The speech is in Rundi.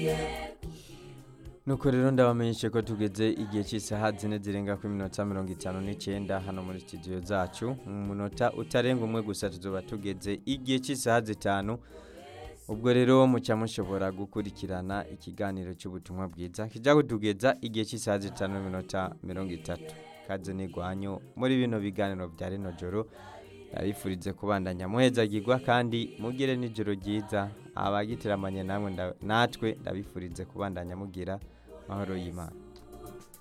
nuko rero ndabamenyeshe ko tugeze igihe cy'isaha zine zirenga kuri minota mirongo itanu n'icyenda hano muri studio zacu mu munota utarenga umwe gusa tuzoba tugeze igihe cy'isaha zitanu ubwo rero mucya mushobora gukurikirana ikiganiro cy'ubutumwa bwiza kijya kutugeza igihe cy'isaha zitanu n'iminota mirongo itatu kaze n'igwanyu muri bino biganiro bya rino joro ndabifurize kubandanya muhezagirwa kandi mugire n'ijoro ryiza abagitiramanye namwe nda- natwe ndabifurize kubandanya mugira mahoro y'imana